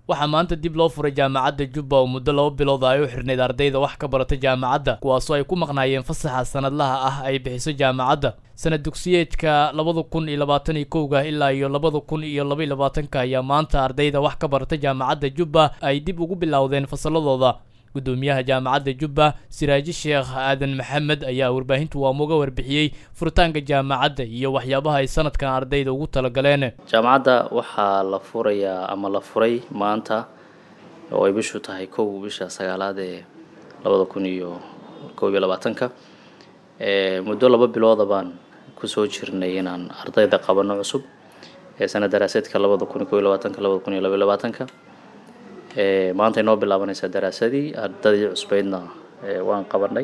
waxaa maanta dib loo furay jaamacadda jubba oo muddo laba bilood ay u xirnayd ardayda wax ka barata jaamacadda kuwaasoo ay ku maqnaayeen fasaxa sanadlaha ah ay bixiso jaamacadda sanad dugsiyeedka labada kun iyo labaatan iyo kowga ilaa iyo labada kun iyo laba iyo labaatanka ayaa maanta ardayda wax ka barata jaamacadda jubba ay dib ugu bilowdeen fasalladooda gudoomiyaha jaamacadda jubba siraaji sheekh aadan maxamed ayaa warbaahintu waamuga warbixiyey furitaanka jaamacadda iyo waxyaabaha ay sanadkan ardayda ugu talagaleen jaamacadda waxaa la furayaa ama la furay maanta oo ay bishu tahay kow bisha sagaalaad ee labada kun iyo kow iyo labaatanka muddo laba bilooda baan kusoo jirnay inaan ardayda qabano cusub ee sanad daraaseedka labada kun iyo kow iyo labaatanka labada kun iyo laba iyo labaatanka maanta inoo bilaabanaysaa daraasadii ardadii cusbeydna waan qabanay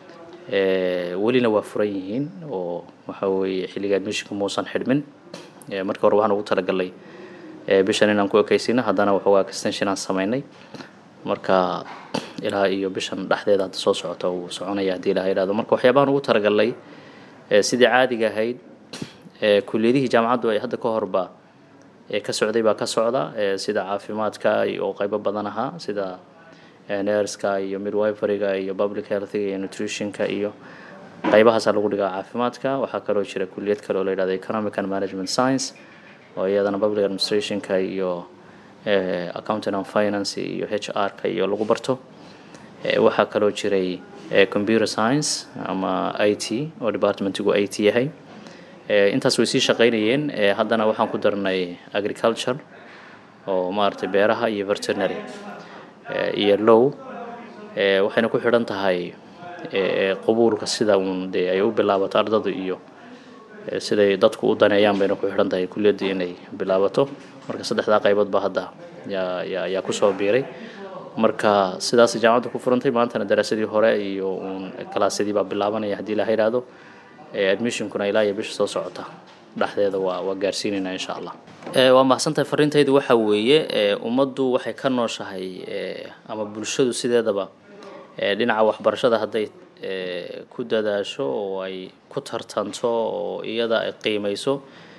welina waa furan yihiin oo waxa weeye xilliga admissionka muusan xidhmin markii hore waxaan ugu talagalnay bishan inaan ku ekeysino haddana waxoogaa extension aan sameynay marka ilaa iyo bishan dhexdeeda hadda soo socota uu soconaya haddii ilaha yidhahdo marka waxyaabahan ugu talagalnay sidii caadiga ahayd kuliyadihii jaamacaddu ay hadda ka horba ka socday baa ka socda sida caafimaadka oo qaybo badan ahaa sida nerska iyo midwiferyga iyo public healthiga iyo nutritionka iyo qaybahaasaa lagu dhigaa caafimaadka waxaa kaloo jira kuliyad kale oo la yidhahdo economic and management science oo iyadana public administrationka iyo accounting and finance iyo h r ka iyo lagu barto waxaa kaloo jiray computer science ama i t oo departmentigu i t yahay intaas way sii shaqaynayeen haddana waxaan ku darnay agriculture oo maaragtay beeraha iyo veterinary iyo low waxayna ku xidhan tahay qabuulka sida uun dee ay u bilaabato ardadu iyo siday dadku u daneeyaan bayna ku xidhan tahay kuliyaddii inay bilaabato marka saddexdaa qaybood baa hadda yaa yaa yaa kusoo biiray marka sidaas jaamacadda ku furantay maantana daraasadii hore iyo uun kalaasyadii baa bilaabanaya haddii la yidhaahdo admissionkuna ilaa iyo bisha soo socota dhexdeeda waa waa gaarsiinaynaa insha allah waa mahadsantahay fariintaydu waxa weeye ummaddu waxay ka nooshahay ama bulshadu sideedaba dhinaca waxbarashada hadday ku dadaasho oo ay ku tartanto oo iyada ay qiimayso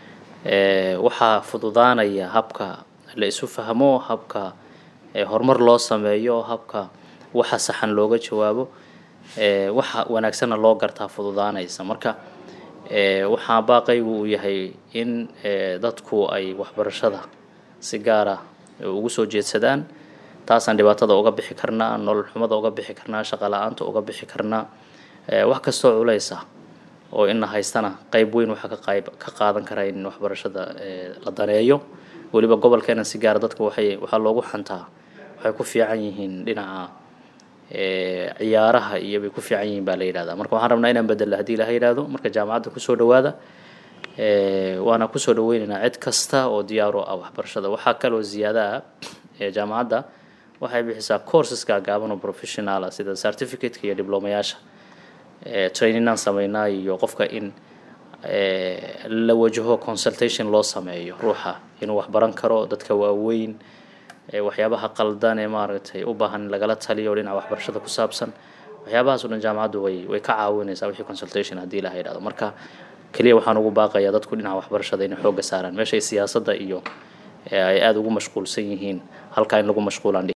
waxaa fududaanaya habka la isu fahmo habka horumar loo sameeyo habka waxa saxan looga jawaabo waxa wanaagsanna loo gartaa fududaanaysa marka waxaa baaqaygu uu yahay in dadku ay waxbarashada si gaara ugu soo jeedsadaan taasaan dhibaatada uga bixi karnaa nolol xumada uga bixi karnaa shaqa la-aanta uga bixi karnaa wax kastoo culeysa oo ina haystana qayb weyn waxaa ka qayb ka qaadan karaa in waxbarashada la daneeyo weliba gobolkeena si gaara dadka waxay waxaa loogu xantaa waxay ku fiican yihiin dhinaca ciyaaraha iyo bay ku fiican yihiin baa la yidhahdaa marka waxaan rabnaa inaan bedelo haddii ilaha yidhahdo marka jaamacadda kusoo dhawaada waana kusoo dhaweynaynaa cid kasta oo diyaar u ah waxbarashada waxaa kaloo ziyaada ah jaamacadda waxay bixisaa courseska gaaban oo professionala sida certificateka iyo diblomayaasha trainingaan sameynaa iyo qofka in la wajaho consultation loo sameeyo ruuxa inuu waxbaran karo dadka waaweyn waxyaabaha qaldan ee maaragtay u baahan in lagala taliyo dhinaca waxbarashada ku saabsan waxyaabahaas o dhan jaamacaddu way way ka caawinaysaa wixii consultation haddii ilaha yidhahdo marka keliya waxaan ugu baaqayaa dadku dhinaca waxbarashada inay xoogga saaraan meeshay siyaasadda iyo ay aada ugu mashquulsan yihiin halkaa in lagu mashquulaan